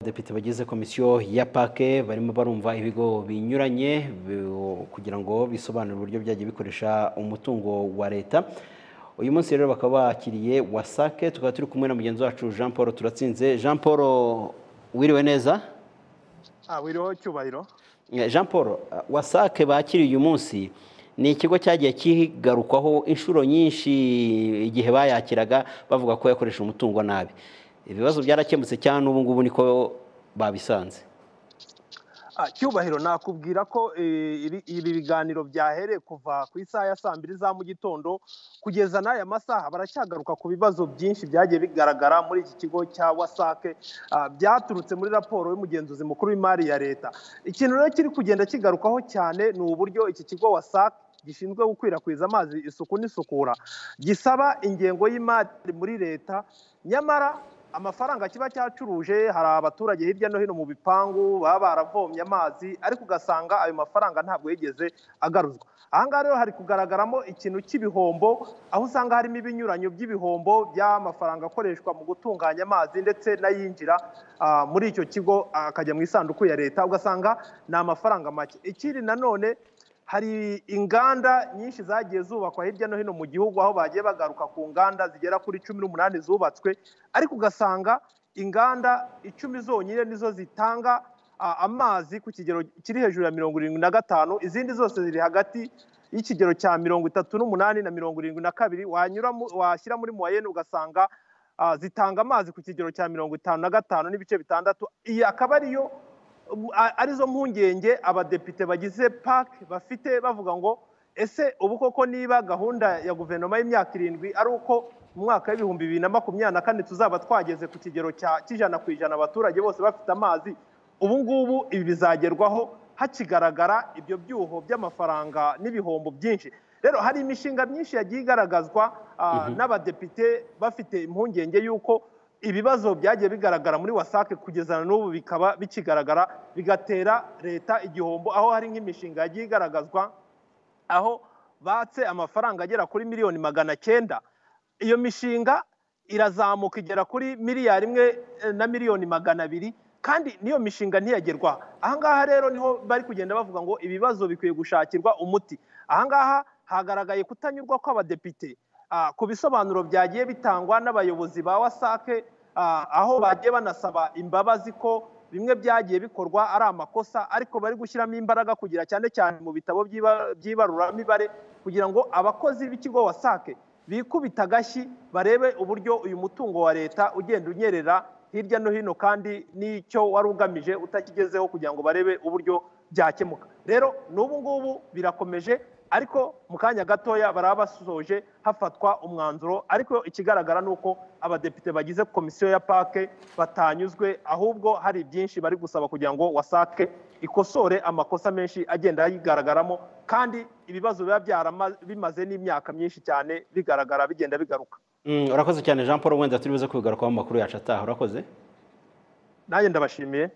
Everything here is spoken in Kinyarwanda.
abadepite bagize komisiyo ya pake barimo barumva ibigo binyuranye bi- kugira ngo bisobanure uburyo byagiye bikoresha umutungo wa leta uyu munsi rero bakaba bakiriye wasake tukaba turi kumwe na mugenzi wacu jean paul turatsinze jean paul wiriwe neza Ah, wiriho cyubahiro Eh, jean paul eh, wasake bakiriye uyu munsi ni ikigo cyagiye kigarukwaho inshuro nyinshi igihe bayakiraga bavuga ko yakoresha umutungo nabi ibibazo byarakemutse cyane ubu ngubu niko babisanze Ah, cyubahiro nakubwira ko eh, iri- ibi biganiro byahereye kuva ku isaha ya saa mbiri za mu gitondo kugeza n'aya masaha baracyagaruka ku bibazo byinshi byagiye bigaragara muri iki kigo cya wasake ah, byaturutse muri raporo y'umugenzuzi mukuru w'imari ya leta ikintu rero kiri kugenda kigarukaho cyane ni uburyo iki kigo wasake gishinzwe gukwirakwiza amazi isuku n'isukura gisaba ingengo y'imari muri leta nyamara amafaranga kiba cyacuruje hari abaturage hirya no hino mu bipangu baba baravomye amazi ariko ugasanga ayo mafaranga ntabwo yigeze agaruzwa ahangaha rero hari kugaragaramo ikintu cy'ibihombo aho usanga harimo ibinyuranyo by'ibihombo by'amafaranga akoreshwa mu gutunganya amazi ndetse n'ayinjira ah, muri icyo kigo akajya mu isanduku ya leta ugasanga ni amafaranga make ikindi nanone hari inganda nyinshi zagiye zubakwa hirya no hino mu gihugu aho bagiye bagaruka ku nganda zigera kuri cumi n'umunani zubatswe ariko ugasanga inganda icumi zonyine nizo zitanga a, amazi ku kigero kiri hejuru ya mirongo irindwi na gatanu izindi zose ziri hagati y'ikigero cya mirongo itatu n'umunani na mirongo irindwi na kabiri wanyura mu- washyira muri muwayene ugasanga a, zitanga amazi ku kigero cya mirongo itanu na gatanu n'ibice bitandatu iyi akaba ariyo ubu- a- arizo mpungenge abadepite bagize PAC bafite bavuga ngo ese ubu koko niba gahunda ya guverinoma y'imyaka irindwi ari uko mu mwaka w'ibihumbi bibiri na makumyabiri na kane tuzaba twageze ku kigero cya cy'ijana ku ijana abaturage bose bafite amazi ubu ngubu ibi bizagerwaho hakigaragara ibyo byuho by'amafaranga n'ibihombo byinshi rero hari imishinga myinshi yagiye igaragazwa ah, n'abadepite bafite impungenge y'uko ibibazo byagiye bigaragara muri wasake kugeza na n'ubu bikaba bikigaragara bigatera leta igihombo aho hari nk'imishinga yagiye igaragazwa aho batse amafaranga agera kuri miliyoni magana cyenda iyo mishinga irazamuka igera kuri miliyari imwe eh, na miliyoni magana abiri kandi n'iyo mishinga ntiyagerwa ahangaha rero niho bari kugenda bavuga ngo ibibazo bikwiye gushakirwa umuti ahangaha hagaragaye kutanyurwa kw'abadepite ah, ku bisobanuro byagiye bitangwa n'abayobozi ba wasake ah, aho bagiye banasaba imbabazi ko bimwe byagiye bikorwa ari amakosa ariko bari gushyiramo imbaraga kugira cyane cyane mu bitabo by'iba- by'ibaruramibare kugira ngo abakozi b'ikigo wasake bikubita agashyi barebe uburyo uyu mutungo wa leta ugenda unyerera hirya no hino kandi n'icyo wari ugamije utakigezeho kugira ngo barebe uburyo byakemuka rero n'ubu ngubu birakomeje ariko mu kanya gatoya baraba basoje hafatwa umwanzuro ariko ikigaragara ni uko abadepite bagize komisiyo ya pake batanyuzwe ahubwo hari byinshi bari gusaba kugira ngo wasake ikosore amakosa menshi agenda yigaragaramo kandi ibibazo biba byarama- bimaze n'imyaka myinshi cyane bigaragara bigenda bigaruka Mm, urakoze cyane jean paul wenda turi buze kubigarukaho mu makuru yacu ataha urakoze nanjye ndabashimiye